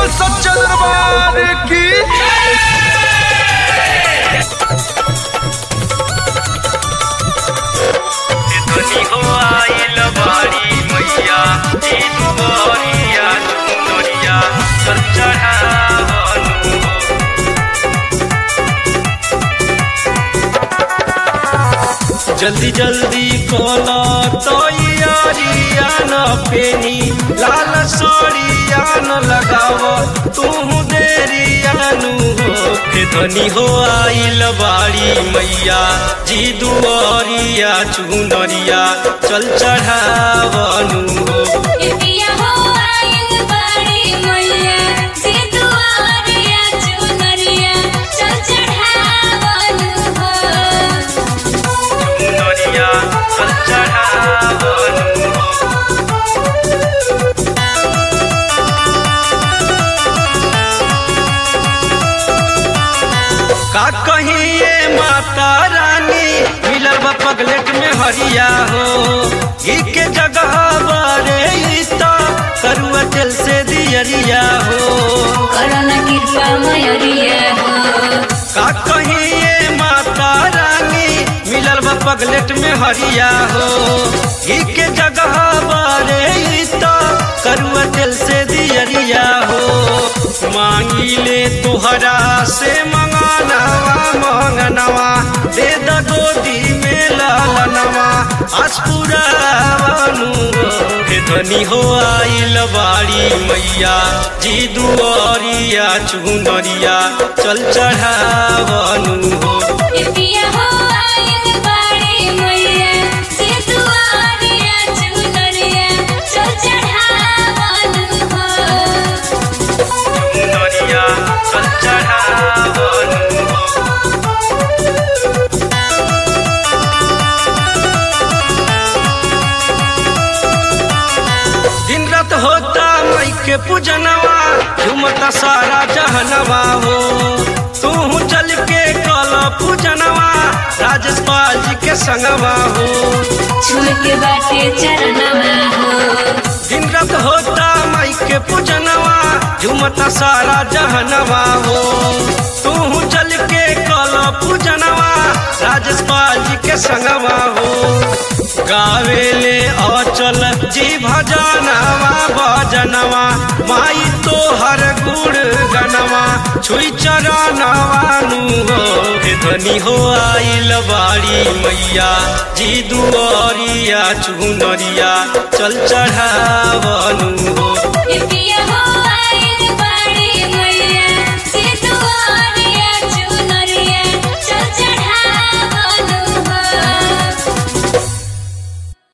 सच्चा दरबार की धनी हो आइल बाड़ी मैया ई दुबरिया सुंदरिया चल चढ़ावनु हो जल्दी जल्दी कोला तैयारिया न पेनी लाल सड़िया न लगाव तू देरिया नु हो हे धनी हो आइल बाड़ी मैया जी दुआरिया चुनरिया चल चढ़ावनु हो पिया हो आइल बाड़ी मैया जे दुआरिया चुनरिया चल चढ़ावन हो चुनरिया चल चढ़ावनु हो का कहिए माता रानी मिलल बा पगलेट में हरिया हो घी के जगह बरे इता करुआ तेल से दियरिया हो करना कृपा मयरिया हो का कहिए माता रानी मिलल बा पगलेट में हरिया हो घी के जगह बरे इता करुआ तेल से दियरिया हो मांगी ले तुहरा से मंगानवा मंगनवा दे द गोदी में लालनवा अस्पुरावनु हे धनी हो आइल बाड़ी मैया जी दुआरिया चुनरिया चल चढ़ावनु हो पिया हो आइल बाड़ी मैया जे दुआरिया चुनरिया चल चढ़ावन हो चुनरिया चल चढ़ावनु हो दिन रात होता मई के पूजनवा झुमता सारा जहनवा हो तू चल के कल पूजनवा राजेश पाल जी के संगवा हो छुल के बाटे चरणवा हो दिन रात होता मई के पूजनवा झुमता सारा जहनवा हो तू चल के कल पूजनवा राजेश पाल जी के संगवा हो गावेले अचल जी भजनवा भजनवा माई तो हर गुण गनवा छुई चरणवा नु हो हे धनी हो आइल बाड़ी मैया जी दुआरिया चुनरिया चल चढ़ावनु हो